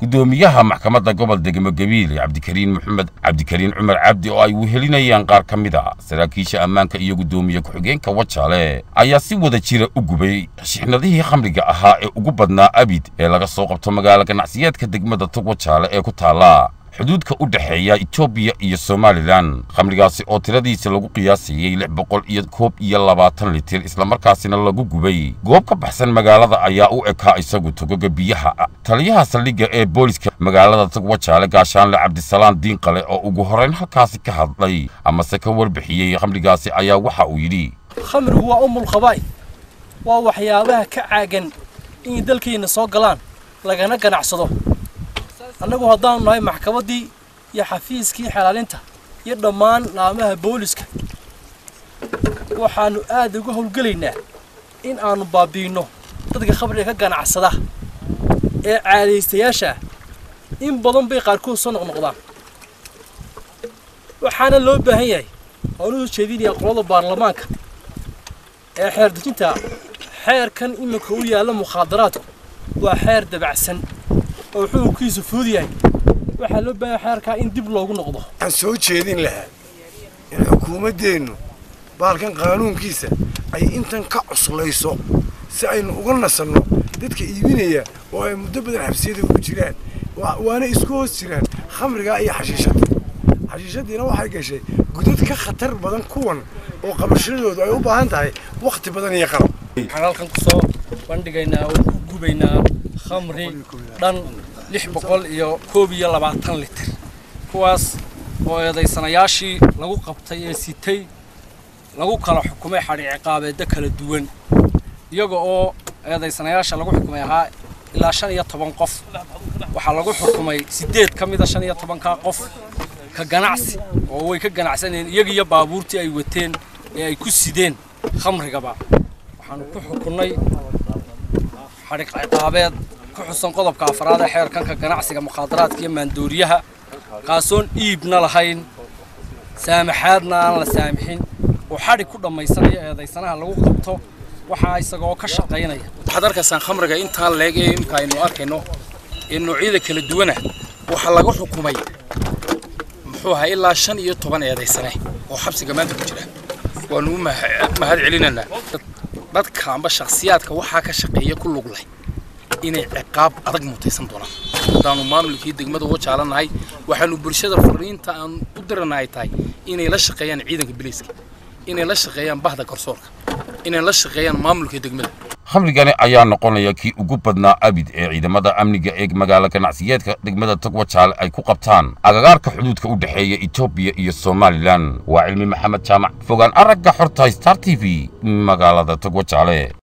guddoomiyaha maxkamadda gobol degmo gabiile cabdikariin maxamed cabdikariin cumar cabdi oo ay wehelinayaan qaar ka mid a saraakiisha ammaanka iyo guddoomiye ku-xigeenka wajaale ayaa si wada jira u gubay shixnadihii khamriga ahaa ee ugu badnaa abid ee laga soo qabto magaalo ganacsiyeedka degmada tog wajaale ee ku taala xuduudka u dhexeeya etoobiya iyo somalilan khamrigaasi oo tiradiisa lagu qiyaasayey lix boqol iyo koob iyo labaatan litir islamarkaasina lagu gubay goob ka baxsan magaalada ayaa u ekaa isagu togoga biyaha taliyaha saldhigga ee booliska magaalada tog wajaale gaashaanle cabdisalaan diinqale oo ugu horrayn halkaasi ka hadlay amase ka warbixiyey khamrigaasi ayaa waxa uu yidhi khamrigu waa umul khabaa'id waa waxyaabaha ka caagan inay dalkeenna soo galaan lagana ganacsado annagu haddaanu nahay maxkamaddii iyo xafiiskii xalaalinta iyo dhammaan laamaha booliska waxaannu aad uga howlgelaynaa in aannu baabi'inno dadka khamriga ka ganacsada ee caadaystayaasha in badan bay qaarkood soo noqnoqdaan waxaana loo baahan yahay oonu u jeedinayaa qolada baarlamaanka ee xeer dejinta xeerkan iminka u yaalla mukhaadaraadku waa xeer dabacsan oo xukunkiisu fudud yahay waxaa loo baahan xeerkaa in dib loogu noqdo waxaan soo jeedin lahaa in xukuumaddeennu baalkan qaanuunkiisa ay intan ka cuslayso si aynu uga nasanno dadka iibinaya oo ay muddo badan xabsiyada ugu jiraan waana isku hoos jiraan khamrigaa iyo xashiishadda xashiishaddiina waxay gashay gudad ka khatar badan kuwan oo qabashadoodu ay u baahan tahay wakhti badan iyo qalab waxaan halkan ku soo bandhigaynaa oo ku gubaynaa khamri dhan lix boqol iyo koob iyo labaatan litir kuwaas oo eedaysanayaashii lagu qabtay ee sitay lagu kala xukumay xadhi ciqaabeedda kala duwan iyaga oo eedaysanayaasha lagu xukumay ahaa ilaa shan iyo toban qof waxaa lagu xukumay siddeed ka mida shan iyo tobankaa qof ka ganacsi oo way ka ganacsanayeen iyaga iyo baabuurtii ay wateen ee ay ku sideen khamrigaba waxaanu ku xukunnay xadhiq ciqaabeed ku xusan qodobka afraad ee xeerkanka ganacsiga mukhaadaraadka iyo maandooriyaha kaasoon iibna lahayn saamaxaadna aan la saamixin oo xadhig ku dhammaysanayo eedaysanaha lagu qabto waxaa isagoo ka shaqaynaya waxaad arkaysaan khamriga intaa leeg ee imika aynu arkayno ee noocyada kala duwana waxaa laga xukumay muxuu ahaa ilaa shan iyo toban eedaysane oo xabsiga maanta ku jira waanu u mahad celinaynaa dadka amba shakhsiyaadka waxaa ka shaqeeya ku lug leh inay ciqaab adag mutaysan doonaan haddaanu maamulkii degmada wajaalanahay waxaanu bulshada fariinta aan u dirana ay tahay inay la shaqeeyaan ciidanka biliiska inay la shaqeeyaan bahda garsoorka inay la shaqeeyaan maamulka degmada khamrigani ayaa noqonaya kii ugu badnaa abid ee ciidamada amniga ee magaalo ganacsiyeedka degmada tog wajaale ay ku qabtaan agagaarka xuduudka u dhexeeya etoobiya iyo somalilan waa cilmi maxamed jaamac fogaan aragga xorta star t v magaalada tog wajaale